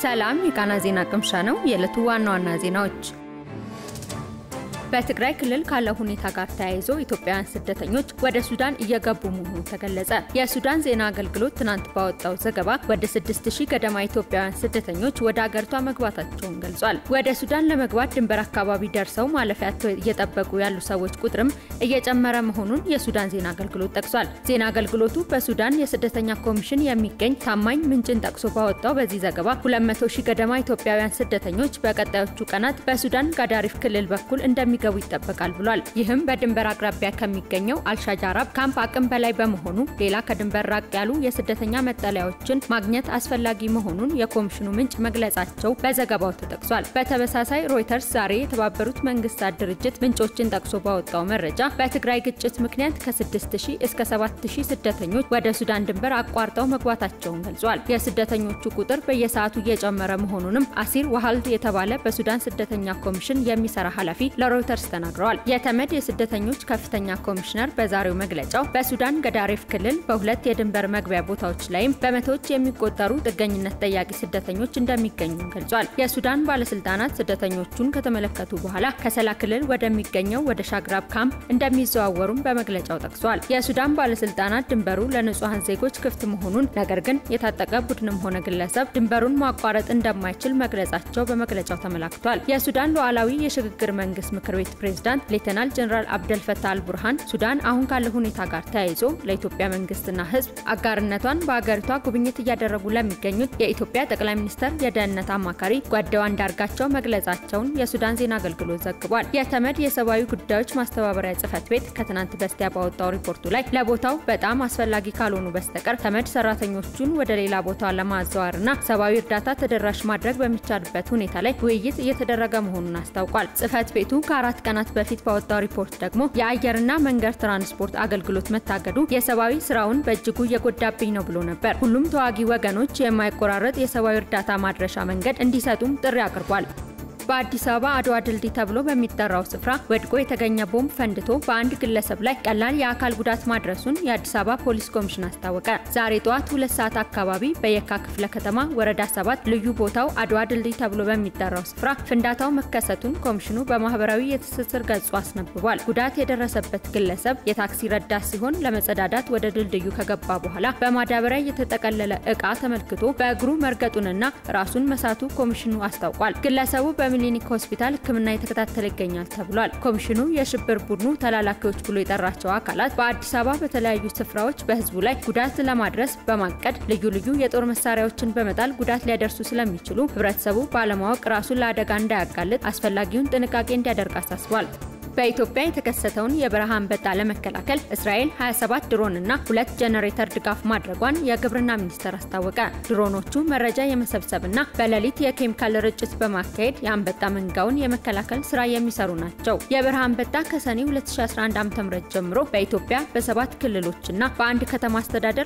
ሰላም የቃና ዜና ቅምሻ ነው። የዕለቱ ዋና ዋና ዜናዎች በትግራይ ክልል ካለው ሁኔታ ጋር ተያይዞ ኢትዮጵያውያን ስደተኞች ወደ ሱዳን እየገቡ መሆኑ ተገለጸ። የሱዳን ዜና አገልግሎት ትናንት ባወጣው ዘገባ ወደ 6000 ገደማ ኢትዮጵያውያን ስደተኞች ወደ አገሪቷ መግባታቸውን ገልጿል። ወደ ሱዳን ለመግባት ድንበር አካባቢ ደርሰው ማለፊያ እየጠበቁ ያሉ ሰዎች ቁጥርም እየጨመረ መሆኑን የሱዳን ዜና አገልግሎት ጠቅሷል። ዜና አገልግሎቱ በሱዳን የስደተኛ ኮሚሽን የሚገኝ ታማኝ ምንጭን ጠቅሶ ባወጣው በዚህ ዘገባ 200 ሺህ ገደማ ኢትዮጵያውያን ስደተኞች በቀጣዮቹ ቀናት በሱዳን ጋዳሪፍ ክልል በኩል እንደሚ ገቡ ይጠበቃል ብሏል። ይህም በድንበር አቅራቢያ ከሚገኘው አልሻጃራብ ካምፕ አቅም በላይ በመሆኑ ሌላ ከድንበር ራቅ ያሉ የስደተኛ መጠለያዎችን ማግኘት አስፈላጊ መሆኑን የኮሚሽኑ ምንጭ መግለጻቸው በዘገባው ተጠቅሷል። በተመሳሳይ ሮይተርስ ዛሬ የተባበሩት መንግስታት ድርጅት ምንጮችን ጠቅሶ ባወጣው መረጃ በትግራይ ግጭት ምክንያት ከ6000 እስከ 7000 ስደተኞች ወደ ሱዳን ድንበር አቋርጠው መግባታቸውን ገልጿል። የስደተኞቹ ቁጥር በየሰዓቱ እየጨመረ መሆኑንም አሲር ዋሃልድ የተባለ በሱዳን ስደተኛ ኮሚሽን የሚሰራ ኃላፊ ለሮይተርስ ሮይተርስ ተናግረዋል። የተመድ የስደተኞች ከፍተኛ ኮሚሽነር በዛሬው መግለጫው በሱዳን ገዳሪፍ ክልል በሁለት የድንበር መግቢያ ቦታዎች ላይም በመቶዎች የሚቆጠሩ ጥገኝነት ጠያቂ ስደተኞች እንደሚገኙ ገልጿል። የሱዳን ባለስልጣናት ስደተኞቹን ከተመለከቱ በኋላ ከሰላ ክልል ወደሚገኘው ወደ ሻግራብ ካምፕ እንደሚዘዋወሩም በመግለጫው ጠቅሷል። የሱዳን ባለስልጣናት ድንበሩ ለንጹሐን ዜጎች ክፍት መሆኑን ነገር ግን የታጠቀ ቡድንም ሆነ ግለሰብ ድንበሩን ማቋረጥ እንደማይችል መግለጻቸው በመግለጫው ተመላክቷል። የሱዳን ሉዓላዊ የሽግግር መንግስት ምክር ቤት ፕሬዝዳንት ሌተናል ጀነራል አብደል ፈታህ አልቡርሃን ሱዳን አሁን ካለው ሁኔታ ጋር ተያይዞ ለኢትዮጵያ መንግስትና ሕዝብ አጋርነቷን በአገሪቷ ጉብኝት እያደረጉ ለሚገኙት የኢትዮጵያ ጠቅላይ ሚኒስትር የደህንነት አማካሪ ጓዳው አንዳርጋቸው መግለጻቸውን የሱዳን ዜና አገልግሎት ዘግቧል። የተመድ የሰብአዊ ጉዳዮች ማስተባበሪያ ጽህፈት ቤት ከትናንት በስቲያ ባወጣው ሪፖርቱ ላይ ለቦታው በጣም አስፈላጊ ካልሆኑ በስተቀር ተመድ ሰራተኞቹን ወደ ሌላ ቦታ ለማዘዋወርና ሰብአዊ እርዳታ ተደራሽ ማድረግ በሚቻልበት ሁኔታ ላይ ውይይት እየተደረገ መሆኑን አስታውቋል። ጽህፈት ቤቱ ከአራት ቀናት በፊት ባወጣው ሪፖርት ደግሞ የአየርና መንገድ ትራንስፖርት አገልግሎት መታገዱ የሰብአዊ ስራውን በእጅጉ እየጎዳብኝ ነው ብሎ ነበር። ሁሉም ተዋጊ ወገኖች የማይቆራረጥ የሰብአዊ እርዳታ ማድረሻ መንገድ እንዲሰጡም ጥሪ አቅርቧል። በአዲስ አበባ አድዋ ድልድይ ተብሎ በሚጠራው ስፍራ ወድቆ የተገኘ ቦምብ ፈንድቶ በአንድ ግለሰብ ላይ ቀላል የአካል ጉዳት ማድረሱን የአዲስ አበባ ፖሊስ ኮሚሽን አስታወቀ። ዛሬ ጠዋት ሁለት ሰዓት አካባቢ በየካ ክፍለ ከተማ ወረዳ ሰባት ልዩ ቦታው አድዋ ድልድይ ተብሎ በሚጠራው ስፍራ ፍንዳታው መከሰቱን ኮሚሽኑ በማህበራዊ የትስስር ገጹ አስነብቧል። ጉዳት የደረሰበት ግለሰብ የታክሲ ረዳት ሲሆን ለመጸዳዳት ወደ ድልድዩ ከገባ በኋላ በማዳበሪያ የተጠቀለለ እቃ ተመልክቶ በእግሩ መርገጡንና ራሱን መሳቱ ኮሚሽኑ አስታውቋል። ግለሰቡ በሚሊኒክ ሆስፒታል ሕክምና የተከታተለ ይገኛል ተብሏል። ኮሚሽኑ የሽብር ቡድኑ ተላላኪዎች ብሎ የጠራቸው አካላት በአዲስ አበባ በተለያዩ ስፍራዎች በህዝቡ ላይ ጉዳት ለማድረስ በማቀድ ልዩ ልዩ የጦር መሳሪያዎችን በመጣል ጉዳት ሊያደርሱ ስለሚችሉ ህብረተሰቡ ባለማወቅ ራሱን ለአደጋ እንዳያጋልጥ አስፈላጊውን ጥንቃቄ እንዲያደርግ አሳስቧል። በኢትዮጵያ የተከሰተውን የበረሃ አንበጣ ለመከላከል እስራኤል 27 ድሮን እና ሁለት ጄኔሬተር ድጋፍ ማድረጓን የግብርና ሚኒስቴር አስታወቀ። ድሮኖቹ መረጃ የመሰብሰብና በሌሊት የኬሚካል ርጭት በማካሄድ የአንበጣ መንጋውን የመከላከል ስራ የሚሰሩ ናቸው። የበረሃ አንበጣ ከሰኔ 2011 ዓ.ም ጀምሮ በኢትዮጵያ በሰባት ክልሎችና በአንድ ከተማ አስተዳደር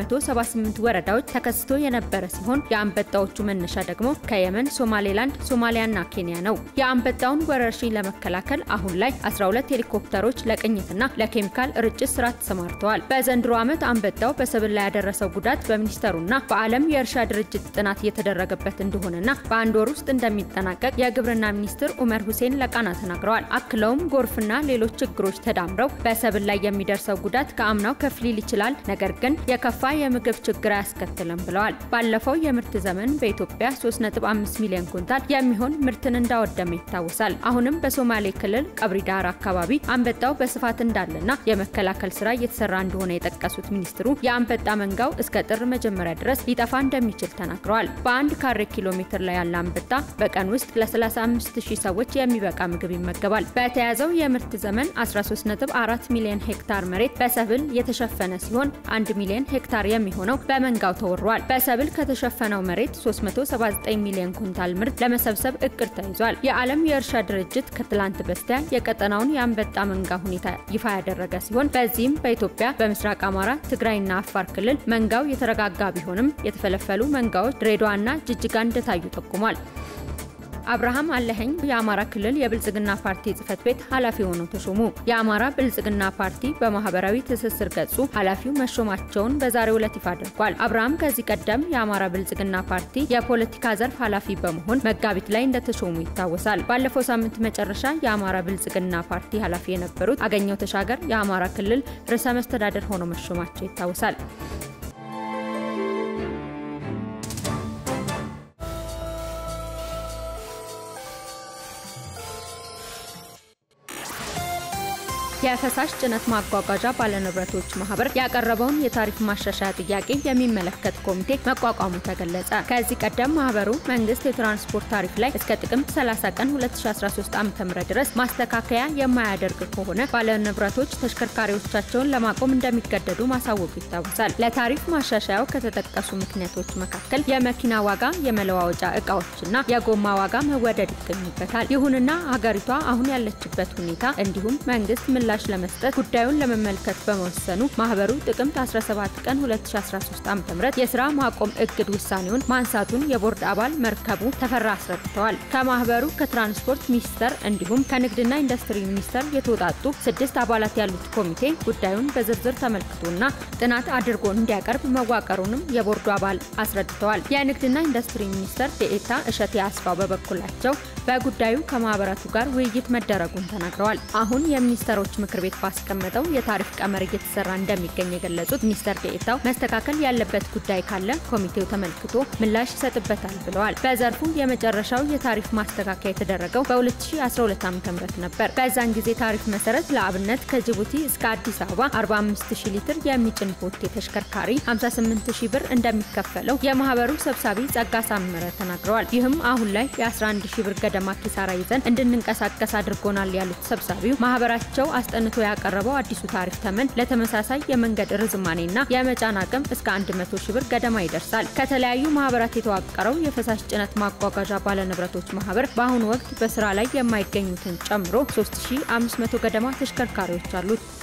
በ178 ወረዳዎች ተከስቶ የነበረ ሲሆን የአንበጣዎቹ መነሻ ደግሞ ከየመን፣ ሶማሌላንድ፣ ሶማሊያና ኬንያ ነው። የአንበጣውን ወረርሽኝ ለመከላከል አሁን ላይ 12 ሄሊኮፕተሮች ለቅኝትና ለኬሚካል ርጭት ስራ ተሰማርተዋል። በዘንድሮ ዓመት አንበጣው በሰብል ላይ ያደረሰው ጉዳት በሚኒስቴሩና በዓለም የእርሻ ድርጅት ጥናት እየተደረገበት እንደሆነና በአንድ ወር ውስጥ እንደሚጠናቀቅ የግብርና ሚኒስትር ኡመር ሁሴን ለቃና ተናግረዋል። አክለውም ጎርፍና ሌሎች ችግሮች ተዳምረው በሰብል ላይ የሚደርሰው ጉዳት ከአምናው ከፍ ሊል ይችላል፣ ነገር ግን የከፋ የምግብ ችግር አያስከትልም ብለዋል። ባለፈው የምርት ዘመን በኢትዮጵያ 3.5 ሚሊዮን ኩንታል የሚሆን ምርትን እንዳወደመ ይታወሳል። አሁንም በሶማሌ ክልል ቀብሪ ዳር አካባቢ አንበጣው በስፋት እንዳለና የመከላከል ስራ እየተሰራ እንደሆነ የጠቀሱት ሚኒስትሩ የአንበጣ መንጋው እስከ ጥር መጀመሪያ ድረስ ሊጠፋ እንደሚችል ተናግረዋል። በአንድ ካሬ ኪሎ ሜትር ላይ ያለ አንበጣ በቀን ውስጥ ለ35000 ሰዎች የሚበቃ ምግብ ይመገባል። በተያዘው የምርት ዘመን 13.4 ሚሊዮን ሄክታር መሬት በሰብል የተሸፈነ ሲሆን 1 ሚሊዮን ሄክታር የሚሆነው በመንጋው ተወሯል። በሰብል ከተሸፈነው መሬት 379 ሚሊዮን ኩንታል ምርት ለመሰብሰብ እቅድ ተይዟል። የዓለም የእርሻ ድርጅት ከትላንት በስቲያ የቀጠናውን የአንበጣ መንጋ ሁኔታ ይፋ ያደረገ ሲሆን በዚህም በኢትዮጵያ በምስራቅ አማራ፣ ትግራይና አፋር ክልል መንጋው የተረጋጋ ቢሆንም የተፈለፈሉ መንጋዎች ድሬዳዋና ጅጅጋ እንደታዩ ጠቁሟል። አብርሃም አለኸኝ የአማራ ክልል የብልጽግና ፓርቲ ጽህፈት ቤት ኃላፊ ሆነው ተሾሙ። የአማራ ብልጽግና ፓርቲ በማህበራዊ ትስስር ገጹ ኃላፊው መሾማቸውን በዛሬው ዕለት ይፋ አድርጓል። አብርሃም ከዚህ ቀደም የአማራ ብልጽግና ፓርቲ የፖለቲካ ዘርፍ ኃላፊ በመሆን መጋቢት ላይ እንደተሾሙ ይታወሳል። ባለፈው ሳምንት መጨረሻ የአማራ ብልጽግና ፓርቲ ኃላፊ የነበሩት አገኘው ተሻገር የአማራ ክልል ርዕሰ መስተዳደር ሆነው መሾማቸው ይታወሳል። የፈሳሽ ጭነት ማጓጓዣ ባለንብረቶች ማህበር ያቀረበውን የታሪፍ ማሻሻያ ጥያቄ የሚመለከት ኮሚቴ መቋቋሙ ተገለጸ። ከዚህ ቀደም ማህበሩ መንግስት የትራንስፖርት ታሪፍ ላይ እስከ ጥቅምት 30 ቀን 2013 ዓ.ም ድረስ ማስተካከያ የማያደርግ ከሆነ ባለንብረቶች ተሽከርካሪዎቻቸውን ለማቆም እንደሚገደዱ ማሳወቁ ይታወሳል። ለታሪፍ ማሻሻያው ከተጠቀሱ ምክንያቶች መካከል የመኪና ዋጋ፣ የመለዋወጫ እቃዎችና የጎማ ዋጋ መወደድ ይገኙበታል። ይሁንና ሀገሪቷ አሁን ያለችበት ሁኔታ እንዲሁም መንግስት ምላሽ ለመስጠት ጉዳዩን ለመመልከት በመወሰኑ ማህበሩ ጥቅምት 17 ቀን 2013 ዓ.ም የስራ ማቆም እግድ ውሳኔውን ማንሳቱን የቦርድ አባል መርከቡ ተፈራ አስረድተዋል። ከማህበሩ ከትራንስፖርት ሚኒስቴር እንዲሁም ከንግድና ኢንዱስትሪ ሚኒስቴር የተውጣጡ ስድስት አባላት ያሉት ኮሚቴ ጉዳዩን በዝርዝር ተመልክቶና ጥናት አድርጎ እንዲያቀርብ መዋቀሩንም የቦርዱ አባል አስረድተዋል። የንግድና ኢንዱስትሪ ሚኒስቴር ዴኤታ እሸቴ አስፋው በበኩላቸው በጉዳዩ ከማህበራቱ ጋር ውይይት መደረጉን ተናግረዋል። አሁን የሚኒስተሮች ምክር ቤት ባስቀመጠው የታሪፍ ቀመር እየተሰራ እንደሚገኝ የገለጹት ሚኒስተር ዴኤታው መስተካከል ያለበት ጉዳይ ካለ ኮሚቴው ተመልክቶ ምላሽ ይሰጥበታል ብለዋል። በዘርፉ የመጨረሻው የታሪፍ ማስተካከያ የተደረገው በ2012 ዓ.ም ነበር። በዛን ጊዜ ታሪፍ መሰረት ለአብነት ከጅቡቲ እስከ አዲስ አበባ 45000 ሊትር የሚጭን ቦቴ ተሽከርካሪ 58000 ብር እንደሚከፈለው የማህበሩ ሰብሳቢ ጸጋ ሳመረ ተናግረዋል። ይህም አሁን ላይ የ11000 ብር ገደማ ኪሳራ ይዘን እንድንንቀሳቀስ አድርጎናል ያሉት ሰብሳቢው ማህበራቸው አስጠንቶ ያቀረበው አዲሱ ታሪፍ ተመን ለተመሳሳይ የመንገድ ርዝማኔና የመጫን አቅም እስከ 100 ሺህ ብር ገደማ ይደርሳል። ከተለያዩ ማህበራት የተዋቀረው የፈሳሽ ጭነት ማጓጓዣ ባለንብረቶች ማህበር በአሁኑ ወቅት በስራ ላይ የማይገኙትን ጨምሮ 3500 ገደማ ተሽከርካሪዎች አሉት።